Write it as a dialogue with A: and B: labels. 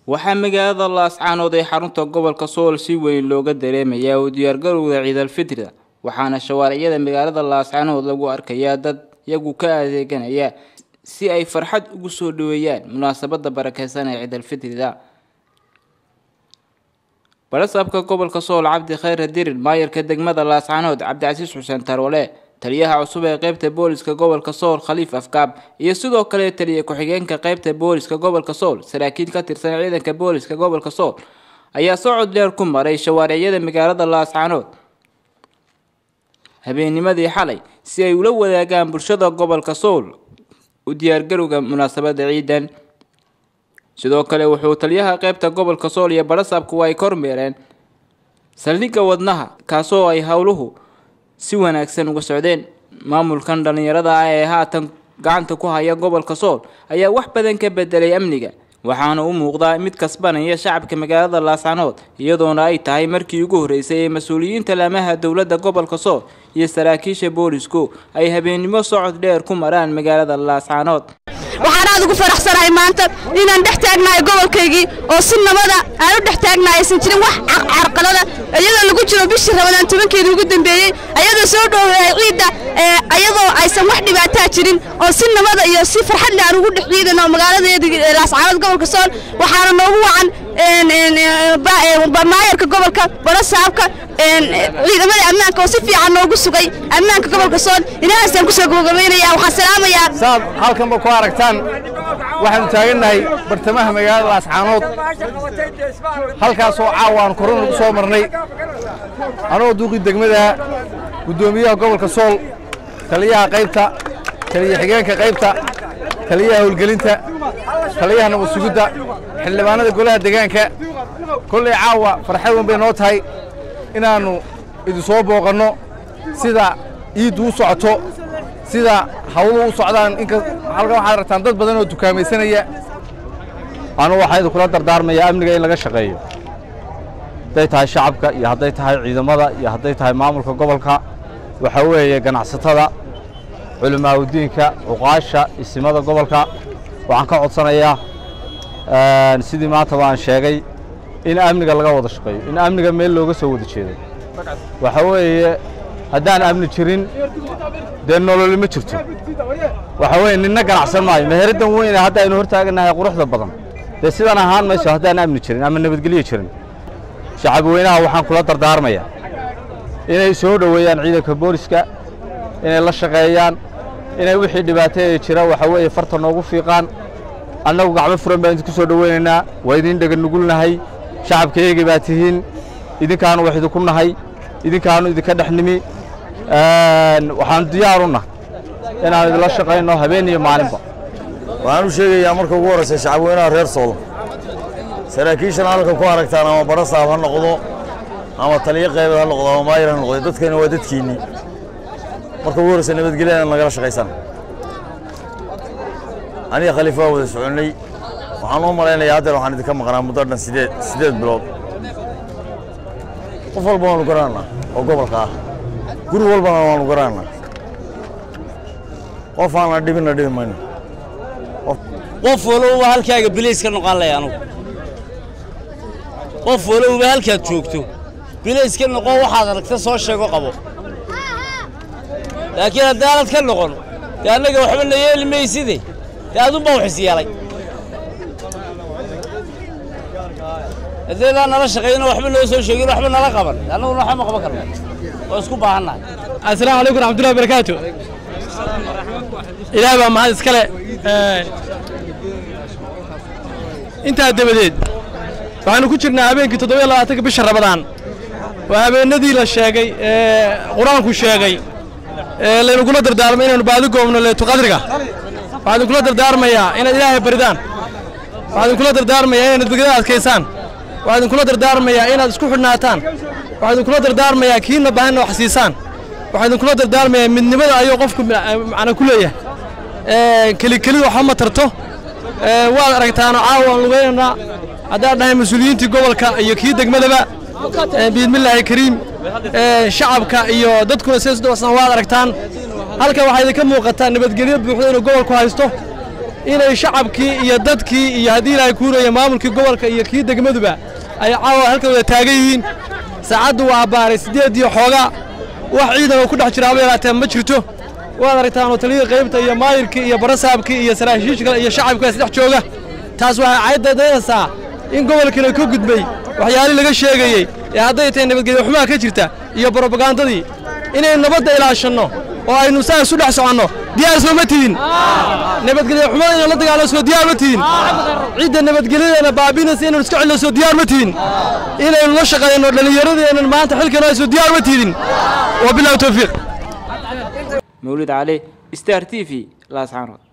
A: waxaa magaalada laascaanood ee xarunta gobolka sool si weyn looga dareemayaa u diyaargarowda ciidalfitrida waxaana shawaaricyada magaalada laascaanood lagu arkayaa dad iyagu ka adeeganaya si ay farxad ugu soo dhaweeyaan munaasabada barakeysan ee ciidalfitrida barasaabka gobolka sool cabdi khayre dirin maayarka degmada laascaanood cabdicasiis xuseen tarwale taliyaha cusub ee qeybta booliska gobolka sool khaliif afkaab iyo sidoo kale taliya ku-xigeenka qeybta booliska gobolka sool saraakiil ka tirsan ciidanka booliska gobolka sool ayaa socod dheer ku maray shawaaricyada magaalada laascaanood habeennimadii xalay si ay ula wadaagaan bulshada gobolka sool u diyaargarowga munaasabada ciidan sidoo kale wuxuu taliyaha qeybta gobolka sool iyo barasaabku ay kormeereen saldhigga wadnaha kaasoo ay howluhu si wanaagsan uga socdeen maamulkan dhallinyarada ah ee haatan gacanta ku haya gobolka sool ayaa wax badan ka bedelay amniga waxaana u muuqdaa mid kasbanaya shacabka magaalada laascaanood iyadoona ay tahay markii ugu horreysay ee mas-uuliyiinta laamaha dowladda gobolka sool iyo saraakiisha boolisku ay habeennimo socod dheer ku maraan magaalada laascaanood
B: waxaan aad ugu faraxsanahay maanta inaan dhex taagnahay gobolkaygii oo si nabada aan u dhex taagnahay aysan jirin wax carqalada iyadoo lagu jiro bishii ramadaan tobankeedii ugu dambeeyey ayadoo soo dhoweeyay ciidda ayadoo aysan wax dhibaataa jirin oo si nabada iyo si farxad leh aan ugu dhex ciidano magaaladeedii laascaanood gobolka sool waxaana noogu wacan maayarka gobolka barasaabka ciidamada ammaanka oo si fiican noogu sugay ammaanka gobolka sool ilahaasaan kusoo gabagabaynaya waxaan salaamayaa
C: saad halkanba ku aragtaan waxaanu taagannahay bartamaha magaalada laascaanood halkaasoo caawa aan korona ugu soo marnay anoo duuqii degmada guddoomiyaha gobolka sool taliyaha qaybta taliya xigeenka qaybta taliyaha howlgelinta taliyaha nabad sugidda xildhibaanada golaha deegaanka kollay caawa farxad weyn bay noo tahay inaannu idin soo booqanno sida iiddu u socoto sida hawluhu u socdaan inka halkan waxaad aragtaan dad badan oo dukaamaysanaya
D: anugu waxaa idinkula dardaarmaya amniga in laga shaqeeyo hadday tahay shacabka iyo hadday tahay ciidamada iyo hadday tahay maamulka gobolka waxaa weeye ganacsatada culimaaudiinka cuqaasha isimada gobolka waxaan ka codsanayaa sidii maanta baan sheegay in amniga laga wada shaqeeyo in amniga meel looga soo wada jeedo waxaa weeye haddaan amni jirin dee nololi ma jirto waxaa weeye ninna ganacsan maayo meheraddan weyne hadda aynu hortaagannahay quruxda badan dee sidan ahaan mayso haddaan amni jirin ama nabadgelyo jirin shacab weynaha waxaan kula dardaarmayaa inay soo dhoweeyaan ciidanka booliska inay la shaqeeyaan inay wixii dhibaateeya jira waxaa weeye farta noogu fiiqaan annagu gacmo furan baan idinku soo dhoweynaynaa waa idin dheganugulnahay shacabkayaga baa tihiin idinkaanu wax idinku nahay idinkaanu idinka dhex nimi waxaanu diyaaru nahay inaan idinla shaqayno habeen iyo maalinba
E: waxaan u sheegayaa marka ugu horraysa shacabweynaha reer sool saraakiishan halkan ku aragtaan ama barasaab ha noqdo ama taliyo qaybeed ha noqdo ama maayir ha noqdo dadkani waa dadkiinnii marka ugu horraysa nabadgelya in lagala shaqaysaan aniga khaliifa waa wada soconnay waxaan u malaynayaa haddeer waxaan idinka maqnaa muddo dhan sideed sideed bilood qof walba waanu garanana oo gobolka ah guri walbana waanu garanana qof aan la dhibinna dhibi mayno
F: qof walowba halkaaga bilays ka noqon laya anugu qof walowba halkaad joogto bilays ka noqon waxaad aragta soo sheego qabo laakiin haddaanad ka noqon dee annaga waxba na yeeli mayside dee adunbaa wax is yeelay haddeedaan nala shaqayno waxba noo soo sheegin waxba nala qaban annaguna waxba ma qaban karno oo isku baahannahay
G: assalaamu calaykum raxmatullahi barakaatu ilaah baa mahad iskale intaa dabadeed waxaanu ku jirnaa habeenkii toddobiyo labaatanka bisha rabadaan waa habeennadii la sheegay ee qur-aanku sheegay ee laynugula dardaarmay inaanu baadi goobno leetuqadriga waxaan idinkula dardaarmayaa inaad ilaahay baridaan waxaan idinkula dardaarmayaa inaad nabadgelyada adkaysaan waxaan idinkula dardaarmayaa inaad isku xidhnaataan waxaan idinkula dardaarmayaa kiina baahanna wax siisaan waxaan idinkula dardaarmayaa midnimada ayuu qofku macna ku leeyahay kelikelidu waxba ma tarto waad aragtaano caawa aan lugaynaynaa haddaan dhahay mas-uuliyiintii gobolka iyo kii degmadaba biidmillaahi kariim shacabka iyo dadkuna sidaas waad aragtaan halkan waxaa idinka muuqataa nabadgelyo buuxda inuu gobolku haysto inay shacabkii iyo dadkii iyo haddii ilaahay kuuraya maamulkii gobolka iyo kii degmaduba ay caawa halka wada taagan yihiin saacaddu waa abbaaray siddeed iyo xoogaa wax ciidan oo ku dhex jira haba yaraatee ma jirto waad aragtaan oo taliyada qaybta iyo maayirkii iyo barasaabkii iyo saraakiisha iyo shacabka isdhex jooga taas waxay caydadaynaysaa in gobolkana ka gudbay waxyaalii laga sheegayey ee hadday tahay nabadgelyo xumaha ka jirta iyo brobagandadii inaynu nabadda ilaashanno oo aynu saa isu dhex soconno diyaar soo ma tidin nabadgelyo xumada inaynu la dagaalno soo diyaar ma tidin cidda nabadgelyadeena baabinaysa inaynu iska celino soo diyaar ma tidin inaynu la shaqayno dhallinyaradeenan maanta xilkan ay soo diyaar ma tidin wabilahi towfiiq
A: mawlid cali star t v laascaanood